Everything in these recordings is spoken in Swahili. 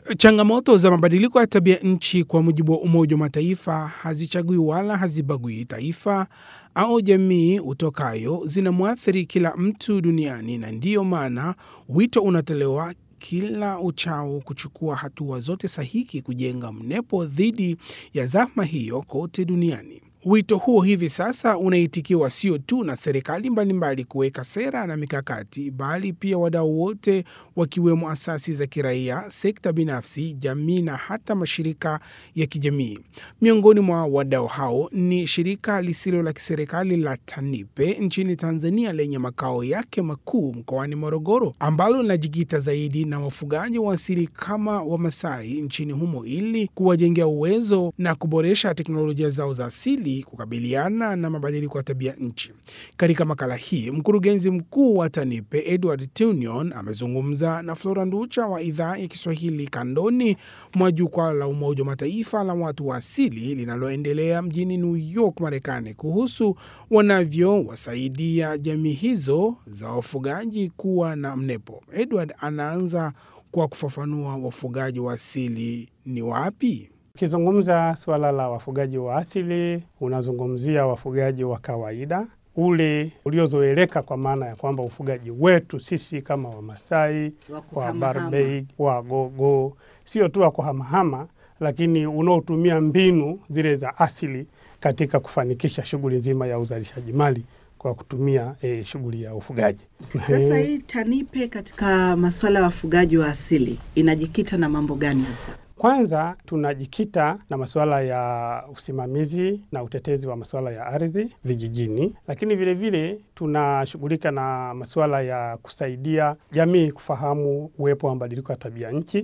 Changamoto za mabadiliko ya tabia nchi kwa mujibu wa Umoja wa Mataifa hazichagui wala hazibagui taifa au jamii utokayo, zinamwathiri kila mtu duniani, na ndiyo maana wito unatolewa kila uchao kuchukua hatua zote sahihi kujenga mnepo dhidi ya zahma hiyo kote duniani. Wito huo hivi sasa unaitikiwa sio tu na serikali mbalimbali kuweka sera na mikakati, bali pia wadau wote wakiwemo asasi za kiraia, sekta binafsi, jamii na hata mashirika ya kijamii. Miongoni mwa wadau hao ni shirika lisilo la kiserikali la TANIPE nchini Tanzania lenye makao yake makuu mkoani Morogoro, ambalo linajikita zaidi na wafugaji wa asili kama Wamasai nchini humo ili kuwajengea uwezo na kuboresha teknolojia zao za asili kukabiliana na mabadiliko ya tabia nchi. Katika makala hii, mkurugenzi mkuu wa TANIPE Edward Tunion amezungumza na Flora Nducha wa idhaa ya Kiswahili kandoni mwa jukwaa la Umoja wa Mataifa la watu wa asili linaloendelea mjini New York, Marekani, kuhusu wanavyowasaidia jamii hizo za wafugaji kuwa na mnepo. Edward anaanza kwa kufafanua wafugaji wa asili ni wapi. Ukizungumza suala la wafugaji wa asili, unazungumzia wafugaji wa kawaida ule uliozoeleka, kwa maana ya kwamba ufugaji wetu sisi kama Wamasai, wa Barbei, Wagogo, sio tu wa kuhamahama, lakini unaotumia mbinu zile za asili katika kufanikisha shughuli nzima ya uzalishaji mali kwa kutumia e, shughuli ya ufugaji. Sasa hii TANIPE katika masuala ya wafugaji wa asili inajikita na mambo gani hasa? Kwanza tunajikita na masuala ya usimamizi na utetezi wa masuala ya ardhi vijijini, lakini vilevile tunashughulika na masuala ya kusaidia jamii kufahamu uwepo wa mabadiliko ya tabia nchi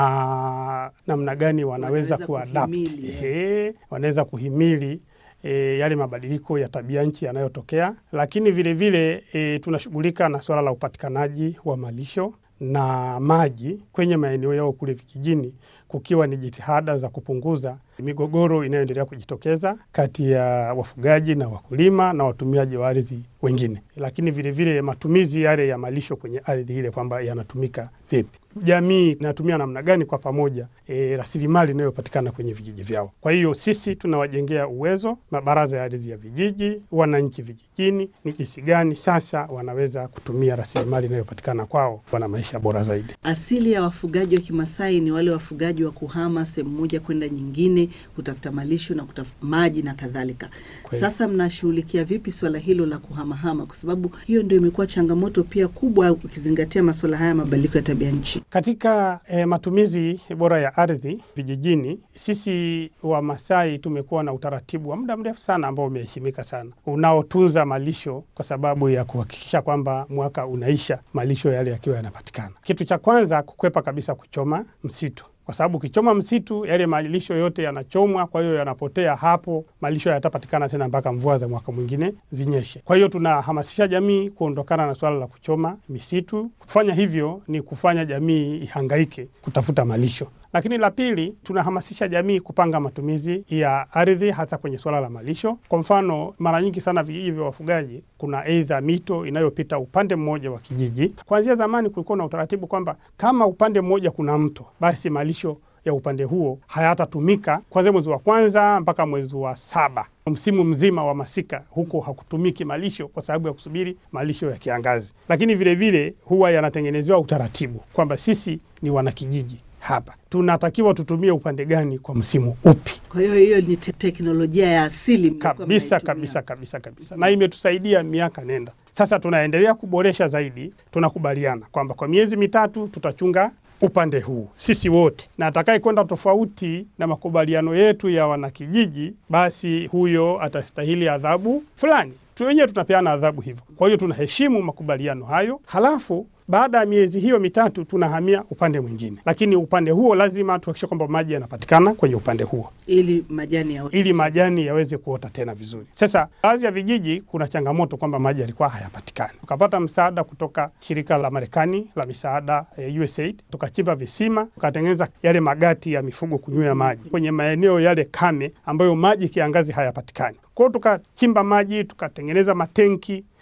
na namna gani wanaweza, Wanaweza kuadapt, kuhimili. ehe, wanaweza kuhimili e, yale mabadiliko ya tabia nchi yanayotokea, lakini vilevile e, tunashughulika na suala la upatikanaji wa malisho na maji kwenye maeneo yao kule vijijini, kukiwa ni jitihada za kupunguza migogoro inayoendelea kujitokeza kati ya wafugaji na wakulima na watumiaji wa ardhi wengine, lakini vilevile vile matumizi yale ya malisho kwenye ardhi ile kwamba yanatumika vipi, jamii inatumia namna gani kwa pamoja e, rasilimali inayopatikana kwenye vijiji vyao. Kwa hiyo sisi tunawajengea uwezo mabaraza ya ardhi ya vijiji, wananchi vijijini, ni jinsi gani sasa wanaweza kutumia rasilimali inayopatikana kwao, wana maisha bora zaidi. Asili ya wafugaji wa Kimasai ni wale wafugaji wa kuhama sehemu moja kwenda nyingine kutafuta malisho na kutafuta maji na kadhalika. Kweli. Sasa mnashughulikia vipi swala hilo la kuhamahama? Kwa sababu hiyo ndio imekuwa changamoto pia kubwa, ukizingatia masuala haya ya mabadiliko ya tabia nchi. Katika eh, matumizi bora ya ardhi vijijini, sisi Wamasai tumekuwa na utaratibu wa muda mrefu sana ambao umeheshimika sana, unaotunza malisho kwa sababu ya kuhakikisha kwamba mwaka unaisha malisho yale yakiwa yanapatikana. Kitu cha kwanza, kukwepa kabisa kuchoma msitu kwa sababu ukichoma msitu yale malisho yote yanachomwa, kwa hiyo yanapotea hapo, malisho yatapatikana tena mpaka mvua za mwaka mwingine zinyeshe. Kwa hiyo tunahamasisha jamii kuondokana na swala la kuchoma misitu. Kufanya hivyo ni kufanya jamii ihangaike kutafuta malisho. Lakini la pili, tunahamasisha jamii kupanga matumizi ya ardhi hasa kwenye swala la malisho. Kwa mfano, mara nyingi sana vijiji vya wafugaji kuna aidha mito inayopita upande mmoja wa kijiji. Kuanzia zamani kulikuwa na utaratibu kwamba kama upande mmoja kuna mto, basi malisho ya upande huo hayatatumika kuanzia mwezi wa kwanza mpaka mwezi wa saba. Msimu mzima wa masika huko hakutumiki malisho kwa sababu ya kusubiri malisho ya kiangazi. Lakini vilevile vile, huwa yanatengenezewa utaratibu kwamba sisi ni wanakijiji hapa tunatakiwa tutumie upande gani kwa msimu upi. Kwa hiyo hiyo ni te teknolojia ya asili mlikuwa Kabisa mnaitumia. kabisa kabisa kabisa, na imetusaidia miaka nenda. Sasa tunaendelea kuboresha zaidi, tunakubaliana kwamba kwa miezi mitatu tutachunga upande huu sisi wote, na atakaye kwenda tofauti na makubaliano yetu ya wanakijiji, basi huyo atastahili adhabu fulani. Tu wenyewe tunapeana adhabu hivyo. Kwa hiyo tunaheshimu makubaliano hayo, halafu baada ya miezi hiyo mitatu tunahamia upande mwingine, lakini upande huo lazima tuhakikishe kwamba maji yanapatikana kwenye upande huo ili majani ya ili majani yaweze kuota tena vizuri. Sasa baadhi ya vijiji kuna changamoto kwamba maji yalikuwa hayapatikani. Tukapata msaada kutoka shirika la Marekani la misaada eh, USAID, tukachimba visima, tukatengeneza yale magati ya mifugo kunywea maji kwenye maeneo yale kame ambayo maji kiangazi hayapatikani. Kwa hiyo tukachimba maji, tukatengeneza matenki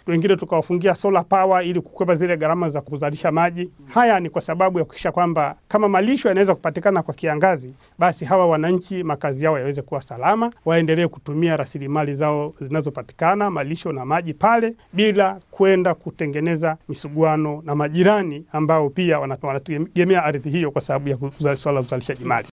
wengine tukawafungia solar power ili kukwepa zile gharama za kuzalisha maji. Haya ni kwa sababu ya kuhakikisha kwamba kama malisho yanaweza kupatikana kwa kiangazi, basi hawa wananchi makazi yao yaweze kuwa salama, waendelee kutumia rasilimali zao zinazopatikana malisho na maji pale, bila kwenda kutengeneza misuguano na majirani ambao pia wanategemea ardhi hiyo kwa sababu ya swala la uzalishaji mali.